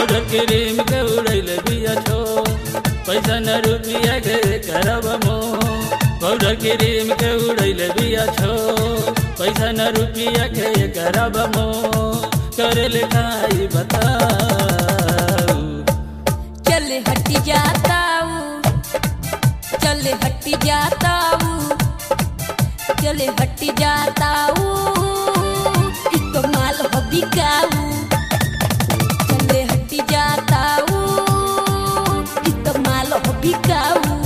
powder cream के उड़ैले बिया छो पैसा न रुपिया के करब मो पाउडर क्रीम के उड़ैले बिया छो पैसा न रुपिया के करब मो करे लिखाई बताऊ चले हटी जाता हूँ चले हटी जाता हूँ चले हटी जाता हूँ इ तो माल हो बिकाऊ चले हटी जाता हूँ इ तो माल हो बिकाऊ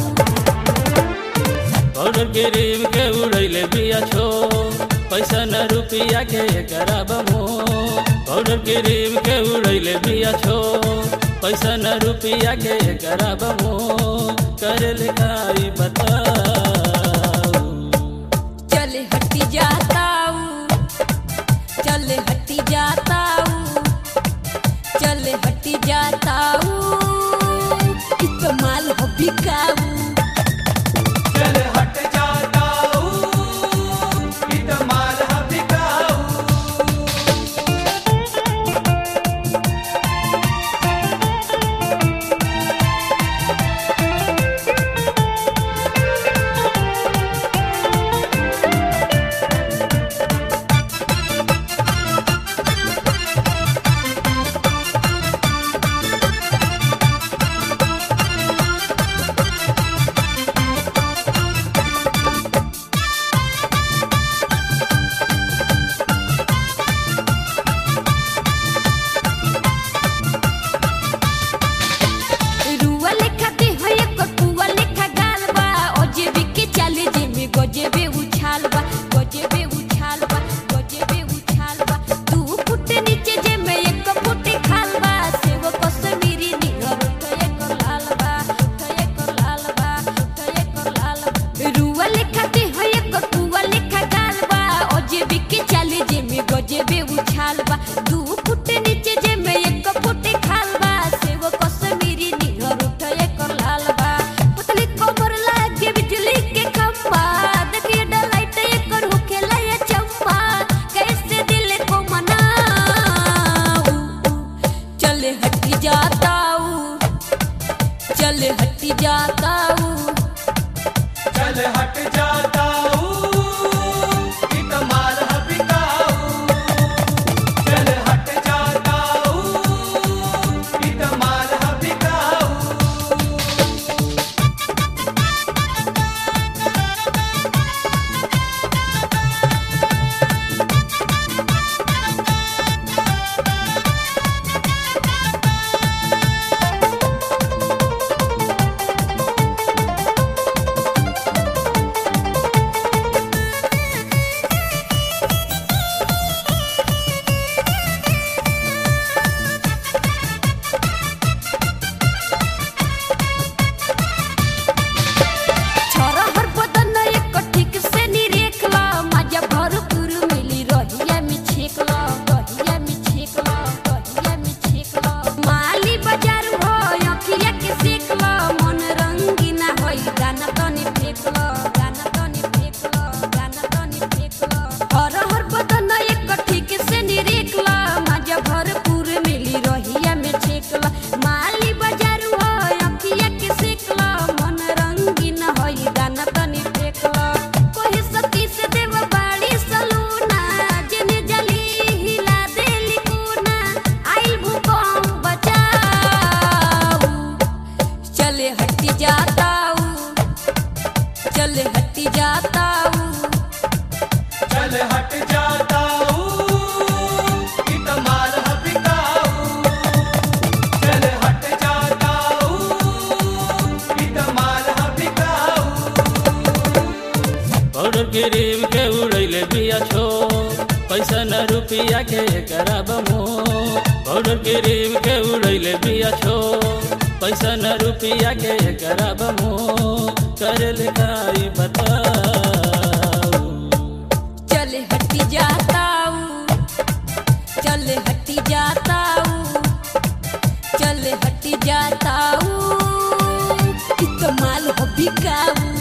पाउडर क्रीम के उड़ैले बिया छो पैसा न रुपिया के करब मो पाउडर क्रीम के उड़ैले बिया छो पैसा न रुपिया के करब मो करे लिखाई बताऊ चले हटी जाता हूँ चले हटी जाता हूँ चले हटी जाता हूँ इ तो माल हो बिकाऊ चल हट जाता हूँ इत माल बिकाऊ रुआ लेखा दे हो एक पुआ लेखा गाल बा ओ जेबी के चाले जे में गजेबे उछाल बा गजेबे उछाल बा गजेबे उछाल बा दू फुट नीचे जे में एक फुट खाल बा से वो कश्मीरी निहर उठ एक लाल बा उठ एक लाल बा उठ एक लाल बा रुआ लेखा दे हो एक पुआ लेखा गाल बा ओ जेबी के चाले जे में गजेबे उछाल बा दू फुट नीचे जे में एक फुट खाल बा से वो कश्मीरी निहर उठ एक लाल बा पतली कमर लागे बिजली के खंभा देखिए डलाइट एकर होखेला ये चंपा कैसे दिल को मनाऊं चले हटी जाता हूँ चले हटी जाता हूँ चल हट जाता हूँ इत माल बिकाऊ चल हट जाता हूँ इत माल बिकाऊ छोरा हर बदन एक ठीक से निरेखला मजा भरपूर मिली रहिया में छेकला रहिया में छेकला रहिया में छेकला माली बाजार हो अखिया के सेकला मन रंगीना होई गाना तनी फेकला गाना तनी फेकला गाना तनी फेकला हर हर बदन एक ठीक से निरेखला मजा भरपूर मिली रहिया में छेकला माली बाजार हो अखिया के सेकला मन रंगीन होई गाना तनी फेकला कोही सती से देव बाड़ी सलूना जेने जली हिला देली कोना आई भूकंप बचाऊ चले हटी जाता हूँ चले हटी जाता हूँ चल हट जाता हूँ इत माल बिकाऊ चल हट जाता हूँ इत माल बिकाऊ पाउडर क्रीम के उड़ैले बिया छो पैसा न रुपिया के करब मो पाउडर क्रीम के उड़ैले बिया छो पैसा न रुपिया के करब मो करे लिखाई बताऊ चले हटी जाता हूँ चले हटी जाता हूँ चले हटी जाता हूँ इ तो माल हो बिकाऊ